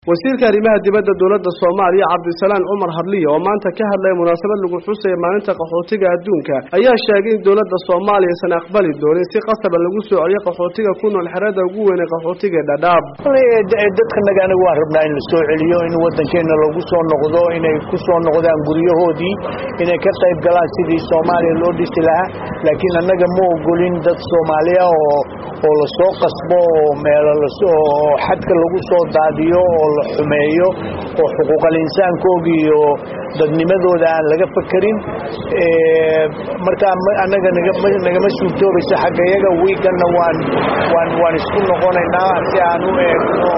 wasiirka arrimaha dibadda dowladda soomaaliya cabdisalaan cumar hadliya oo maanta ka hadlaya munaasabad lagu xusaya maalinta qaxootiga adduunka ayaa sheegay in dowladda soomaaliya aysan aqbali doonin si qasaba lagu soo celiyo qaxootiga ku nool xerada ugu weyn ee qaxootiga dhadhaab dadkanaga aniga waan rabnaa in la soo celiyo in waddankeena lagu soo noqdo inay ku soo noqdaan guryahoodii inay ka qayb galaan sidii soomaaliya loo dhisi lahaa laakiin annaga ma ogolin dad soomaaliya oo oo lasoo qasbo oo meelo lasoo xadka lagu soo daadiyo oo la xumeeyo oo xuquuqal insaankoogii iyo dadnimadooda aan laga fakerin markaa annaga nagama suurtoobaysa xagga iyaga wiiganna waan waan waan isku noqonaynaa si aan u eegno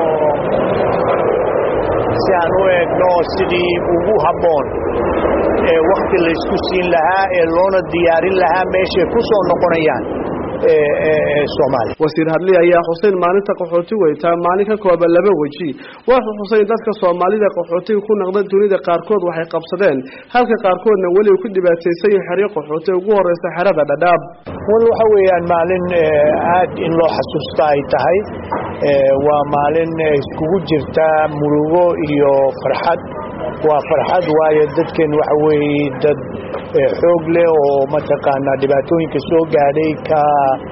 si aan u eegno sidii ugu habboon ee wakti laysku siin lahaa ee loona diyaarin lahaa meeshay ku soo noqonayaan wasiir hadli ayaa xuseyn maalinta qaxooti weytaa maalin ka kooban laba weji wuxuu xuseyn dadka soomaalida qaxootiga ku naqda dunida qaarkood waxay qabsadeen halka qaarkoodna weli ku dhibaataysan yihin xeryo qaxooti ugu horeysa xerada dhadhaab wal waxa weeyaan maalin aad in loo xasuusta ay tahay waa maalin iskugu jirta murugo iyo farxad waa farxad waayo dadkeen waxa weeye dad xoog leh oo mataqaanaa dhibaatooyinka soo gaadhay ka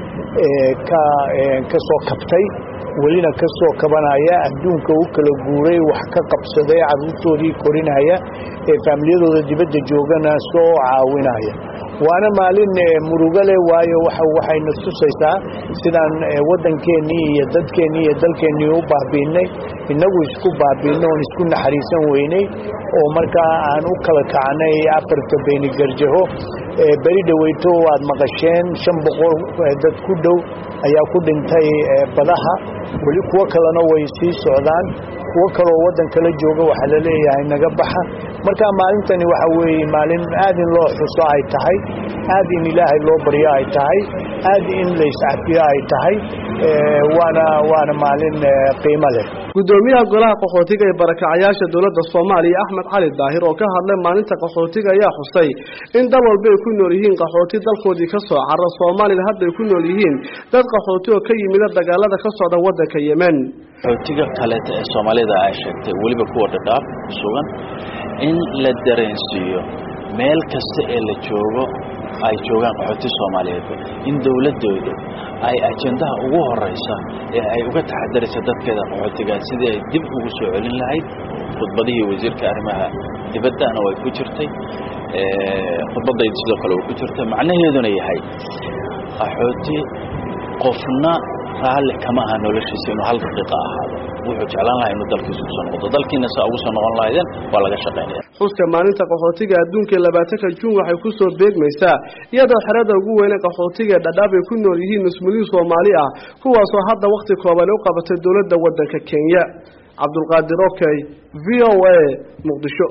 ka ka soo kabtay welina ka soo kabanaya adduunka u kala guuray wax ka qabsaday carruurtoodii korinaya ee faamiliyadooda dibadda joogana soo caawinaya waana maalin murugo leh waayo waxayna tusaysaa sidaan waddankeennii iyo dadkeennii iyo dalkeennii u baabiinay innagu isku baabiinay oon isku naxariisan weynay oo markaa aan u kala kacnay afarta beyni garjaho beri dhaweyto aad maqasheen shan boqol dad ku dhow ayaa ku dhintay badaha weli kuwo kalena way sii socdaan kuwo kaloo waddan kala jooga waxaa la leeyahay naga baxa marka maalintani waxa weeye maalin aad in loo xuso ay tahay aad in ilaahay loo baryo ay tahay aad in la iscafiyo ay tahay waana waana maalin qiimo leh gudoomiyaha golaha qaxootiga ee barakacayaasha dowladda soomaaliya axmed cali daahir oo ka hadlay maalinta qaxootiga ayaa xusay in dal walba ay ku nool yihiin qaxooti dalkoodii ka soo cara soomaalina hadda ay ku nool yihiin dad qaxooti oo ka yimida dagaalada ka socda waddanka yemen qaxootiga kaleeta ee soomaalida ay sheegtay weliba kuwa dhadhaab sugan in la dareensiiyo meel kasta ee la joogo ay joogaan qaxooti soomaaliyeedba in dowladooda ay ajendaha ugu horeysa ee ay uga taxadaraysa dadkeeda qaxootigaad sidii ay dib ugu soo celin lahayd khudbadihii wasiirka arrimaha dibaddana way ku jirtay khudbadayda sidoo kale way ku jirtay macnaheeduna yahay qaxooti qofna raalli kama aha noloshiisa inuu hal daqiiqa ahaado wuxuu jeclaan lahaa inuu dalkiisa kusoo noqdo dalkiina saa ugu soo noqon lahaydeen waa laga shaqaynaya xuska maalinta qaxootiga adduunka ee labaatanka juun waxay ku soo beegmaysaa iyadoo xerada ugu weyne qaxootiga ee dhadhaab ay ku nool yihiin nusmuliin soomaali ah kuwaasoo hadda wakhti kooban u qabatay dowladda waddanka kenya cabdulqaadir okey v o a muqdisho